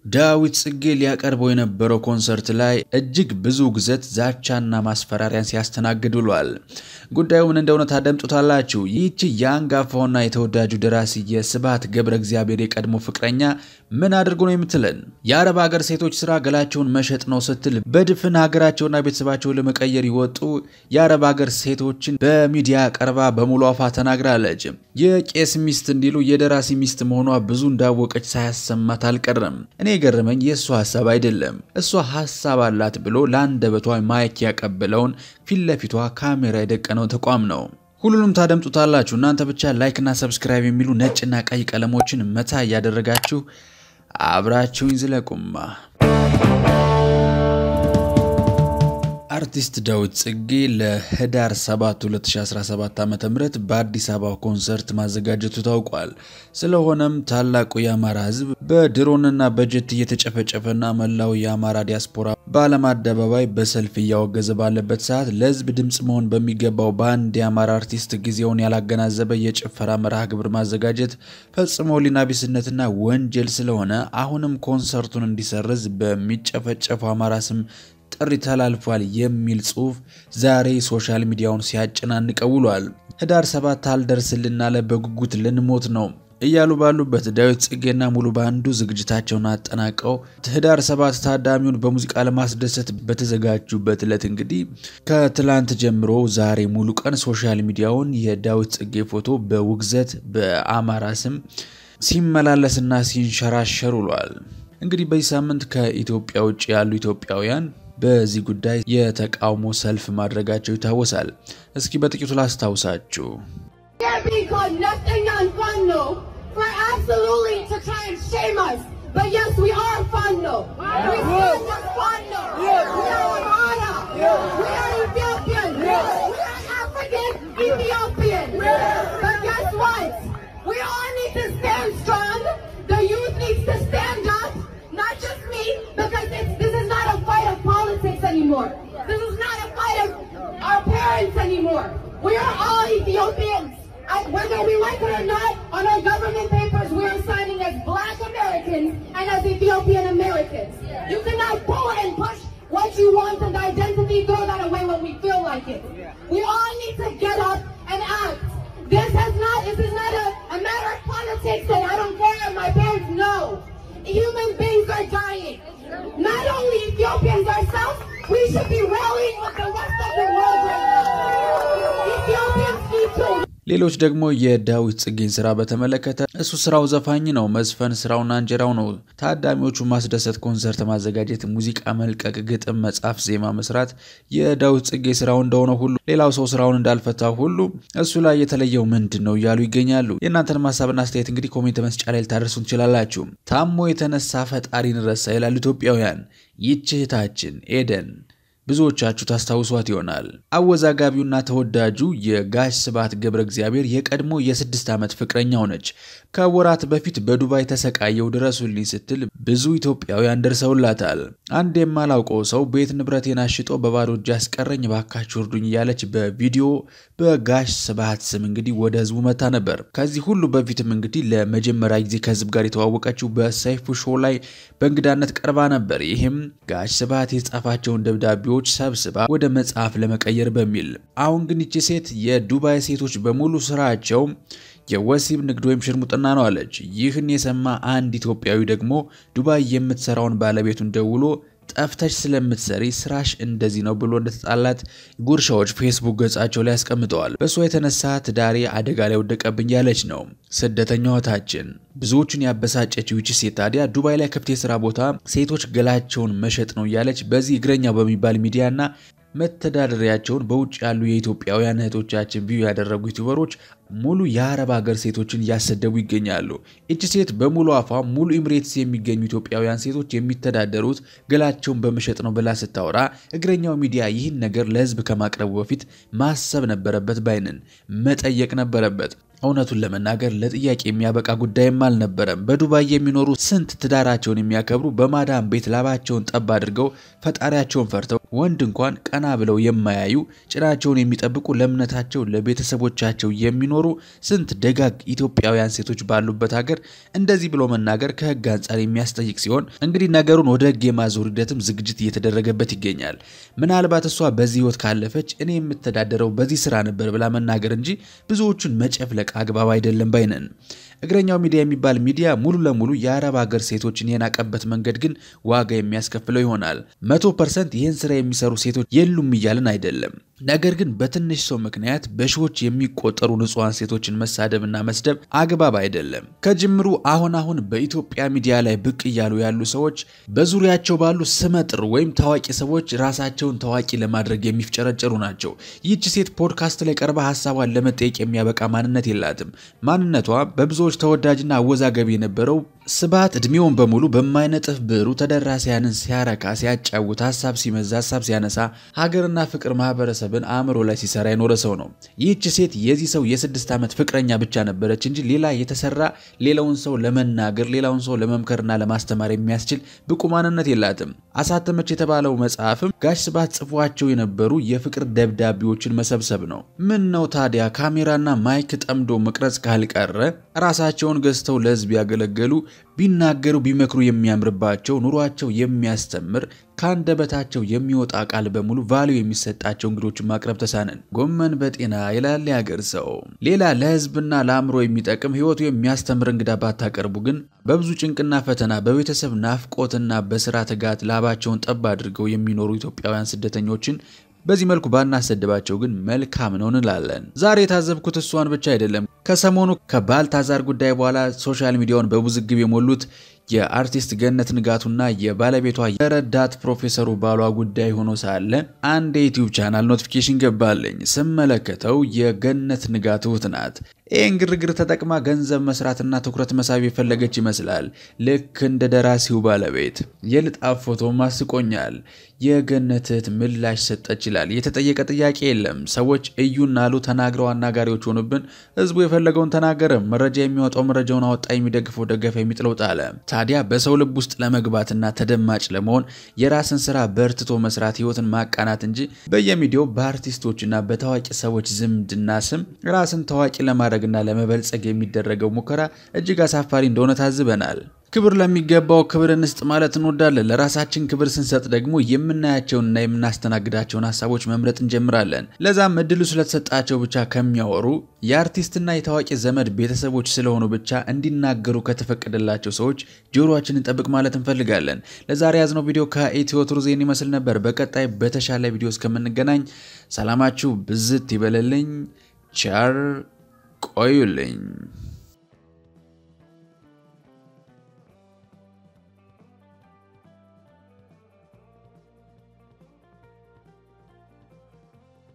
ዳዊት ጽጌ ሊያቀርበው የነበረው ኮንሰርት ላይ እጅግ ብዙ ግዘት ዛቻና ማስፈራሪያን ሲያስተናግድ ውሏል። ጉዳዩ ምን እንደሆነ ታደምጡታላችሁ። ይህቺ የአንጋፋውና የተወዳጁ ደራሲ የስብሐት ገብረ እግዚአብሔር የቀድሞ ፍቅረኛ ምን አድርጎ ነው የምትለን? የአረብ ሀገር ሴቶች ስራ ገላቸውን መሸጥ ነው ስትል በድፍን ሀገራቸውና ቤተሰባቸውን ለመቀየር ይወጡ የአረብ ሀገር ሴቶችን በሚዲያ ቀርባ በሙሉ አፋ ተናግራለች። የቄስ ሚስት እንዲሉ የደራሲ ሚስት መሆኗ ብዙ እንዳወቀች ሳያሰማት አልቀረም። እኔ የገረመኝ የእሷ ሀሳብ አይደለም። እሷ ሀሳብ አላት ብሎ ለአንደበቷ ማይክ ያቀበለውን ፊት ለፊቷ ካሜራ የደቀነው ተቋም ነው። ሁሉንም ታደምጡታላችሁ። እናንተ ብቻ ላይክና ሰብስክራይብ የሚሉ ነጭና ቀይ ቀለሞችን መታ እያደረጋችሁ አብራችሁኝ ዝለቁማ። አርቲስት ዳዊት ጽጌ ለህዳር 7 2017 ዓ ም በአዲስ አበባ ኮንሰርት ማዘጋጀቱ ታውቋል። ስለሆነም ታላቁ የአማራ ህዝብ በድሮንና በጀት እየተጨፈጨፈና መላው የአማራ ዲያስፖራ በዓለም አደባባይ በሰልፍ እያወገዘ ባለበት ሰዓት ለህዝብ ድምፅ መሆን በሚገባው በአንድ የአማራ አርቲስት ጊዜውን ያላገናዘበ የጭፈራ መርሃ ግብር ማዘጋጀት ፈጽሞ ሕሊና ቢስነትና ወንጀል ስለሆነ አሁንም ኮንሰርቱን እንዲሰርዝ በሚጨፈጨፈው አማራ ስም ጥሪ ተላልፏል የሚል ጽሁፍ ዛሬ ሶሻል ሚዲያውን ሲያጨናንቀው ውሏል። ህዳር ሰባት አልደርስልን አለ በጉጉት ልንሞት ነው እያሉ ባሉበት ዳዊት ጽጌና ሙሉ ባንዱ ዝግጅታቸውን አጠናቀው ህዳር ሰባት ታዳሚውን በሙዚቃ ለማስደሰት በተዘጋጁበት ዕለት እንግዲህ ከትላንት ጀምሮ ዛሬ ሙሉ ቀን ሶሻል ሚዲያውን የዳዊት ጽጌ ፎቶ በውግዘት በአማራ ስም ሲመላለስና ሲንሸራሸር ውሏል። እንግዲህ በዚህ ሳምንት ከኢትዮጵያ ውጭ ያሉ ኢትዮጵያውያን በዚህ ጉዳይ የተቃውሞ ሰልፍ ማድረጋቸው ይታወሳል። እስኪ በጥቂቱ ላስታውሳችሁ። anymore. This is not a fight of our parents anymore. We are all Ethiopians. And whether we like it or not, on our government papers, we are signing as black Americans and as Ethiopian Americans. You cannot pull and push what you want and identity, throw that away when we feel like it. We all need to get up and act. This has not, this is not a, a matter of politics and I don't care if my parents know. Human beings are dying. Not only Ethiopians ourselves, we should be rallying with the rest of the world right now. Ethiopians need to. ሌሎች ደግሞ የዳዊት ጽጌን ስራ በተመለከተ እሱ ስራው ዘፋኝ ነው፣ መዝፈን ስራውና እንጀራው ነው። ታዳሚዎቹ ማስደሰት፣ ኮንሰርት ማዘጋጀት፣ ሙዚቃ መልቀቅ፣ ግጥም መጻፍ፣ ዜማ መስራት የዳዊት ጽጌ ስራው እንደሆነ ሁሉ ሌላው ሰው ስራውን እንዳልፈታ ሁሉ እሱ ላይ የተለየው ምንድን ነው እያሉ ይገኛሉ። የእናንተን ሀሳብና አስተያየት እንግዲህ ኮሜንት መስጫ ላይ ልታደርሱ ትችላላችሁ። ታሞ የተነሳ ፈጣሪን ረሳ ይላሉ ኢትዮጵያውያን። ይህች እህታችን ኤደን ብዙዎቻችሁ ታስታውሷት ይሆናል። አወዛጋቢውና ተወዳጁ የጋሽ ስብሐት ገብረ እግዚአብሔር የቀድሞ የስድስት ዓመት ፍቅረኛው ነች። ከወራት በፊት በዱባይ ተሰቃየው ድረሱልኝ ስትል ብዙ ኢትዮጵያውያን ደርሰውላታል። አንድ የማላውቀው ሰው ቤት ንብረቴን አሽጦ በባዶ እጅ አስቀረኝ፣ ባካችሁ እርዱኝ እያለች በቪዲዮ በጋሽ ስብሐት ስም እንግዲህ ወደ ህዝቡ መታ ነበር። ከዚህ ሁሉ በፊትም እንግዲህ ለመጀመሪያ ጊዜ ከህዝብ ጋር የተዋወቀችው በሰይፉ ሾው ላይ በእንግዳነት ቀርባ ነበር። ይህም ጋሽ ስብሐት የጻፋቸውን ደብዳቤዎች ሰብስባ ወደ መጽሐፍ ለመቀየር በሚል አሁን ግን ይቺ ሴት የዱባይ ሴቶች በሙሉ ስራቸው የወሲብ ንግድ ወይም ሽርሙጥና ነው አለች። ይህን የሰማ አንድ ኢትዮጵያዊ ደግሞ ዱባይ የምትሰራውን ባለቤቱን ደውሎ ጠፍተሽ ስለምትሰሪ ስራሽ እንደዚህ ነው ብሎ እንደተጣላት ጉርሻዎች ፌስቡክ ገጻቸው ላይ አስቀምጠዋል። በእሷ የተነሳ ትዳሬ አደጋ ላይ ወደቀብኝ ያለች ነው ስደተኛዋ እህታችን። ብዙዎቹን ያበሳጨችው ይቺ ሴት ታዲያ ዱባይ ላይ ክፍት የስራ ቦታ ሴቶች ገላቸውን መሸጥ ነው እያለች በዚህ እግረኛ በሚባል ሚዲያና መተዳደሪያቸውን በውጭ ያሉ የኢትዮጵያውያን እህቶቻችን ቪው ያደረጉ ዩቲዩበሮች ሙሉ የአረብ ሀገር ሴቶችን እያሰደቡ ይገኛሉ። እቺ ሴት በሙሉ አፏ ሙሉ ኢምሬትስ የሚገኙ ኢትዮጵያውያን ሴቶች የሚተዳደሩት ገላቸውን በመሸጥ ነው ብላ ስታወራ እግረኛው ሚዲያ ይህን ነገር ለህዝብ ከማቅረቡ በፊት ማሰብ ነበረበት፣ ባይንን መጠየቅ ነበረበት። እውነቱን ለመናገር ለጥያቄ የሚያበቃ ጉዳይም አልነበረም። በዱባይ የሚኖሩ ስንት ትዳራቸውን የሚያከብሩ በማዳም ቤት ላባቸውን ጠብ አድርገው ፈጣሪያቸውን ፈርተው ወንድ እንኳን ቀና ብለው የማያዩ ጭናቸውን የሚጠብቁ ለእምነታቸው ለቤተሰቦቻቸው የሚኖሩ ስንት ደጋግ ኢትዮጵያውያን ሴቶች ባሉበት ሀገር እንደዚህ ብሎ መናገር ከሕግ አንጻር የሚያስጠይቅ ሲሆን እንግዲህ ነገሩን ወደ ሕግ የማዞር ሂደትም ዝግጅት እየተደረገበት ይገኛል። ምናልባት እሷ በዚህ ሕይወት ካለፈች እኔ የምተዳደረው በዚህ ስራ ነበር ብላ መናገር እንጂ ብዙዎቹን መጨፍለቅ አግባብ አይደለም ባይነን። እግረኛው ሚዲያ የሚባል ሚዲያ ሙሉ ለሙሉ የአረብ ሀገር ሴቶችን የናቀበት መንገድ ግን ዋጋ የሚያስከፍለው ይሆናል። መቶ ፐርሰንት ይህን ስራ የሚሰሩ ሴቶች የሉም እያልን አይደለም። ነገር ግን በትንሽ ሰው ምክንያት በሺዎች የሚቆጠሩ ንጹሐን ሴቶችን መሳደብና መስደብ አግባብ አይደለም። ከጅምሩ አሁን አሁን በኢትዮጵያ ሚዲያ ላይ ብቅ እያሉ ያሉ ሰዎች በዙሪያቸው ባሉ ስመጥር ወይም ታዋቂ ሰዎች ራሳቸውን ታዋቂ ለማድረግ የሚፍጨረጨሩ ናቸው። ይህች ሴት ፖድካስት ላይ ቀርባ ሀሳቧን ለመጠየቅ የሚያበቃ ማንነት የላትም። ማንነቷ በብዙዎች ተወዳጅና አወዛጋቢ የነበረው ስብሐት እድሜውን በሙሉ በማይነጥፍ ብዕሩ ተደራሲያንን ሲያረካ ሲያጫውት፣ ሀሳብ ሲመዛ፣ ሀሳብ ሲያነሳ፣ ሀገርና ፍቅር ማህበረሰብን አእምሮ ላይ ሲሰራ የኖረ ሰው ነው። ይህች ሴት የዚህ ሰው የስድስት ዓመት ፍቅረኛ ብቻ ነበረች እንጂ ሌላ የተሰራ ሌላውን ሰው ለመናገር ሌላውን ሰው ለመምከርና ለማስተማር የሚያስችል ብቁ ማንነት የላትም። አሳተመች የተባለው መጽሐፍም ጋሽ ስብሐት ጽፏቸው የነበሩ የፍቅር ደብዳቤዎችን መሰብሰብ ነው። ምን ነው ታዲያ ካሜራና ማይክ ጠምዶ መቅረጽ ካልቀረ ራሳቸውን ገዝተው ለህዝብ ያገለገሉ ቢናገሩ ቢመክሩ የሚያምርባቸው ኑሯቸው የሚያስተምር ከአንደበታቸው የሚወጣ ቃል በሙሉ ቫሊዩ የሚሰጣቸው እንግዶችን ማቅረብ ተሳነን። ጎመን በጤና ይላል ያገር ሰው። ሌላ ለህዝብና ለአእምሮ የሚጠቅም ህይወቱ የሚያስተምር እንግዳ ባታቀርቡ ግን በብዙ ጭንቅና ፈተና በቤተሰብ ናፍቆትና በስራ ትጋት ላባቸውን ጠብ አድርገው የሚኖሩ ኢትዮጵያውያን ስደተኞችን በዚህ መልኩ ባናሰድባቸው ግን መልካም ነው እንላለን። ዛሬ የታዘብኩት እሷን ብቻ አይደለም። ከሰሞኑ ከባልታዛር ጉዳይ በኋላ ሶሻል ሚዲያውን በውዝግብ የሞሉት የአርቲስት ገነት ንጋቱና የባለቤቷ የረዳት ፕሮፌሰሩ ባሏ ጉዳይ ሆኖ ሳለ አንድ የዩቲዩብ ቻናል ኖቲፊኬሽን ገባለኝ። ስመለከተው የገነት ንጋቱ እህት ናት። ይህን ግርግር ተጠቅማ ገንዘብ መስራትና ትኩረት መሳብ የፈለገች ይመስላል። ልክ እንደ ደራሲው ባለቤት የልጣፍ ፎቶም አስቆኛል። የገነት እህት ምላሽ ሰጠች ይላል። የተጠየቀ ጥያቄ የለም። ሰዎች እዩና አሉ ተናግረው አናጋሪዎች ሆኑብን። ህዝቡ የፈለገውን ተናገረ። መረጃ የሚወጣው መረጃውን አወጣ፣ የሚደግፈው ደገፈ፣ የሚጥለው ጣለ። ታዲያ በሰው ልብ ውስጥ ለመግባትና ተደማጭ ለመሆን የራስን ስራ በርትቶ መስራት ህይወትን ማቃናት እንጂ በየሚዲያው በአርቲስቶችና በታዋቂ ሰዎች ዝምድና ስም ራስን ታዋቂ ለማድረግና ለመበልጸግ የሚደረገው ሙከራ እጅግ አሳፋሪ እንደሆነ ታዝበናል። ክብር ለሚገባው ክብር እንስጥ ማለት እንወዳለን። ለራሳችን ክብር ስንሰጥ ደግሞ የምናያቸውንና የምናስተናግዳቸውን ሀሳቦች መምረጥ እንጀምራለን። ለዛም እድሉ ስለተሰጣቸው ብቻ ከሚያወሩ የአርቲስትና የታዋቂ ዘመድ ቤተሰቦች ስለሆኑ ብቻ እንዲናገሩ ከተፈቀደላቸው ሰዎች ጆሮአችንን ጠብቅ ማለት እንፈልጋለን። ለዛሬ ያዝነው ቪዲዮ ከኢትዮ ቱርዜን ይመስል ነበር። በቀጣይ በተሻለ ቪዲዮ እስከምንገናኝ ሰላማችሁ ብዝት ይበለልኝ። ቸር ቆዩልኝ።